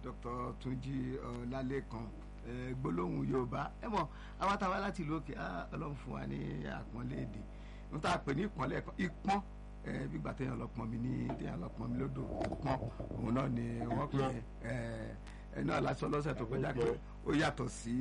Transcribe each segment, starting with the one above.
Dr. Túnjí Ọlálékan gbólóhùn Yorùbá ẹ mọ̀ àwọn táwa láti ìlú òkè Ọlọ́run fún wa ní àpọ́nlé èdè n ta pè ní ìpọ́nlẹ̀ ìpọ́n gbígbà téèyàn lọ pọn mi ní téèyàn lọ pọn mi lódò ìpọ́n òun náà ni wọ́n pè é ẹ náà lásán lọ́sẹ̀ tó kọjá pé ó yàtọ̀ sí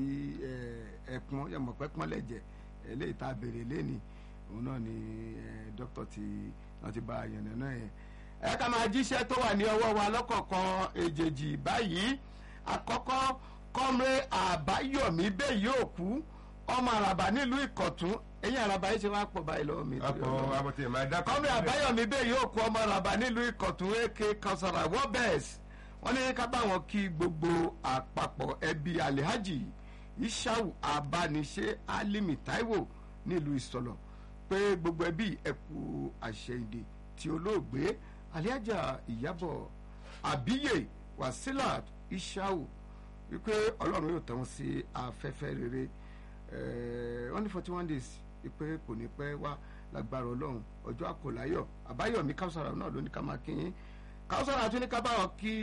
ẹ̀pọ́n yẹmọ̀ pẹ́pọ́n lẹ̀jẹ̀ eléyìí tá a béèrè lẹ́ni òun náà ni dókítà tí wọ́n ti bá a yànnà náà yẹn. ẹ ká máa jíṣẹ́ tó wà ní ọwọ́ wa lọ́kọ̀ọ̀kan èjèèjì báyìí àkọ́kọ́ kọ́mrẹ́ àbáyọ̀mí bẹ́ẹ̀ yóò kú ọmọ àràbà nílùú ìkọ̀tún ẹ̀yìn àràbà yìí ṣe wá pọ̀ báyìí lọ́wọ́ mi. àpò àbọ̀tẹ̀ máa dákọ̀. kọ́mrẹ́ àbáyọ̀mí bẹ́ẹ̀ yóò kú ọmọ àràbà nílùú ìkọ̀tún èké kausara wọ́bẹ̀s wọ́n ní ká bá wọn kí gbogbo àpapọ̀ ẹbí alihaji ishau abániṣe alimi taiwo nílùú ìsọlọ pé gbogbo ẹbí ẹkú àṣẹyìndè tí olóògbé alihaja ìyábọ̀ àbíyè wasilat ishau wípé ọlọ́run yóò tẹ̀ wọ́n sí afẹ́fẹ́ rere wọ́n ní forty one days wípé kò ní pẹ́ wá lágbára ọlọ́run ọjọ́ àkọláyọ̀ àbáyọ̀mí káwùsàrà náà ló ní ká máa kí yín káwùsàrà tún ní ká bá wọn kí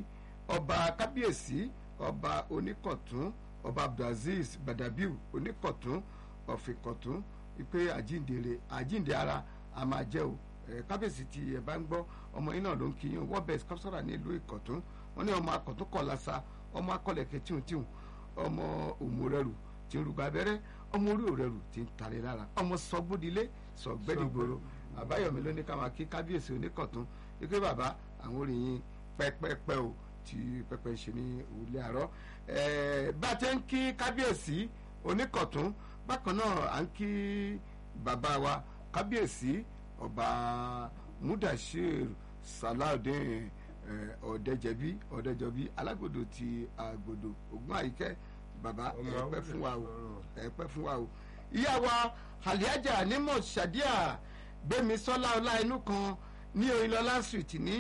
ọba kábíyèsí ọba oníkọ̀tún ọba abdulaziz badabiu oníkọ̀tún ọ̀fìnkọ̀tún wípé àjíǹde àjíǹde ara a máa jẹ́ o kábíyèsí tí ẹ bá ń gbọ́ ọmọ yín náà ló ń kí yín wọ́n bẹ̀ káwùsàrà nílùú ìkọ̀tún wọ́n ní ọmọ akọ̀tún kọ̀ lásà ọmọ akọlẹ̀kẹ̀ tíhùntíhùn ọmọ òmùrẹ́rù tí ń rúgbà abẹ́rẹ́ ọmọ orí òrẹ́rù tí ń tàrí lára ọmọ sọgbódilé sọgbẹ́dìgbòrò àbáyọ̀mí ló ní ká máa kí kábíyèsí oníkọ̀tún wípé bàbá àwọn oríyìn pẹ́pẹ́pẹ́ o tí pẹ́pẹ́ ń ṣe ní òwúlẹ̀ àárọ̀ bá a ti ń kí kábíyèsí oníkọ̀tún bákan náà à ń kí bàbá wa kábíyèsí ọba mudashir salaudeen ọ̀dẹ́jẹ̀bí ọ̀dẹ́jọ̀bí alágbòdo ti àgbòdo ògùn àyíkẹ́ bàbá ẹ̀pẹ́ fún wa o ẹ̀pẹ́ fún wa o. ìyá wa aliaja nímọ̀ sadiya gbẹ̀mísọ́lá ọlá inú kan ní oyinlọ́lá street ní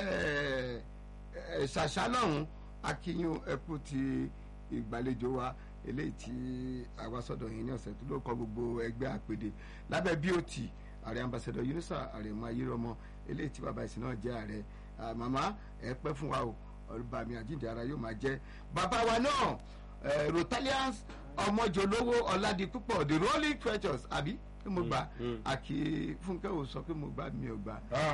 ṣàṣà lọ́hùn akínyún ẹ̀kú ti ìgbàlejò wa eléyìí tí àwa sọ́dọ̀ yìí ní ọ̀sẹ̀ tó ló kọ́ gbogbo ẹgbẹ́ àpèdè lábẹ́ bot ààrẹ ambassadọ yunusa àrèmọ ayérọmọ eléyìí tí bàbá ìsìn náà jẹ́ ààrẹ màmá ẹ pẹ́ fún wa o ọba mi àjíǹde ara yóò máa jẹ́ bàbá wa náà rotalians ọmọjọlówó ọládìpúpọ̀ the rolling treasures àbí pé mo gbà àkì fúnkẹ́ ò sọ pé mo gbà mi ò gbà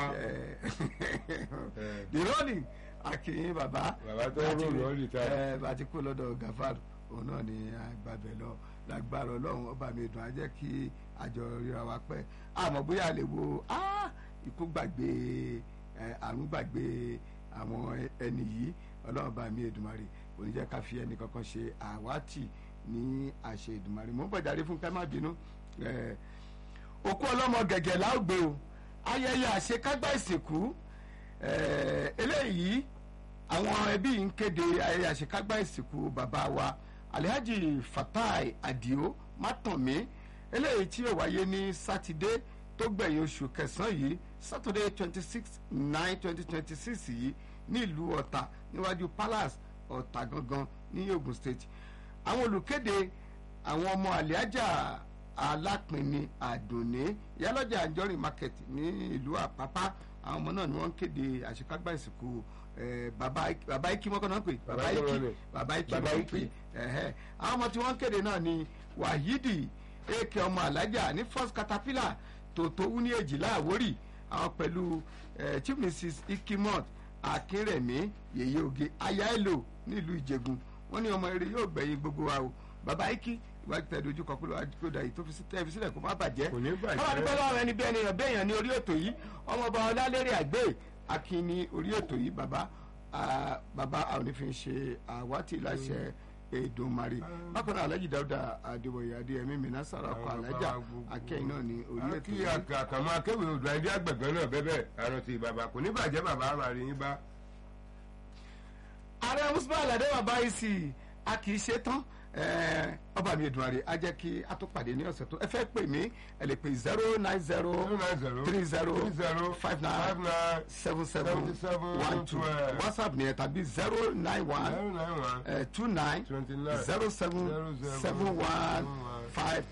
the rolling àkì bàbá bàbá tó rò lọ́ọ̀lì tá àti kó lọ́dọ̀ gafar òun náà ni àgbàbẹ̀ lọ lágbára ọlọ́run ọba mi dùn á jẹ́ kí àjọ ríra wa pẹ́ àmọ́ bóyá lè wo ikú gbàgbé àrùn gbàgbé àwọn ẹni yìí ọlọ́run bá mi Èdùmàrè kò ní jẹ́ ká fi ẹnì kankan ṣe àwátì ní àṣẹ Èdùmàrè mo ń bọ̀ jáde fún ká má bínú òkú ọlọ́mọ gẹ̀gẹ̀ láògbé o ayẹyẹ àṣekágbá ìsìnkú eléyìí àwọn ẹbí yìí ń kéde ayẹyẹ àṣekágbá ìsìnkú bàbá wa Alhaji Fatai Adio Mátànmí eléyìí tí yóò wáyé ní sátidé tó gbẹ̀yìn oṣù kẹsàn-án yìí saturday twenty six nine twenty twenty six yìí ní ìlú ọ̀tà níwájú palace ọ̀tà gangan ní ogun state àwọn olùkéde àwọn ọmọ àlíájà alápinni àdùnní ìyálọ́jà àjọrin market ní ìlú àpápá àwọn ọmọ náà ni wọ́n ń kéde àṣekágbá ìsìnkú bàbá ikí mọ́kàn náà pè bàbá ikí bàbá ikí mọ́kàn pè àwọn ọmọ tí wọ́n ń kéde náà ni wahidi èkè ọmọ alájà ní first caterpillar tòótọ́ wú ní èjìlá àwórì àwọn pẹ̀lú chief mrs ikimot akínrẹ̀mí yèyé oge ayaelo nílùú ìjẹ̀gùn wọ́n ní ọmọ eré yóò gbẹ̀yìn gbogbo wa o bàbá ikí ìwádìí tẹ̀ dojú kọ pé lọ́wọ́ àdìgbòdà yìí tó fi tẹ́ fi sílẹ̀ kó má bàjẹ́ kò ní bàjẹ́ káwọn àdúgbò lọ́wọ́ ẹni bí ẹni yàn bẹ́ẹ̀ yàn ní orí ètò yìí ọmọọba ọlálẹ́rẹ́ àgbẹ̀ akin ní orí ètò yìí bàbá bàbá àwọn onífin ṣe àwátì láṣẹ Èdùmàrè bákan náà Alhaji Dáúdà Adéwòye Adéyẹmí Mìíràn sàrà ọkọ alájà akẹ́yìn náà ní orí ètò kí àkàmọ́ akéwì odò ẹdí àgbẹ̀gbẹ́ náà bẹ́bẹ̀ àrùn ti bàbá kò ní bàjẹ́ bàbá ara rẹ̀ yín bá. ààrẹ Musba Aládé bàbá yìí sì a kì í ṣe tán ọba mi Èdùmàrè á jẹ́ kí a tó pàdé ní ọ̀sẹ̀ tó ẹ fẹ́ pè mí ẹ lè pè zero nine zero three zero five nine seven seven one two whatsapp ni ẹ tàbí zero nine one two nine zero seven seven one five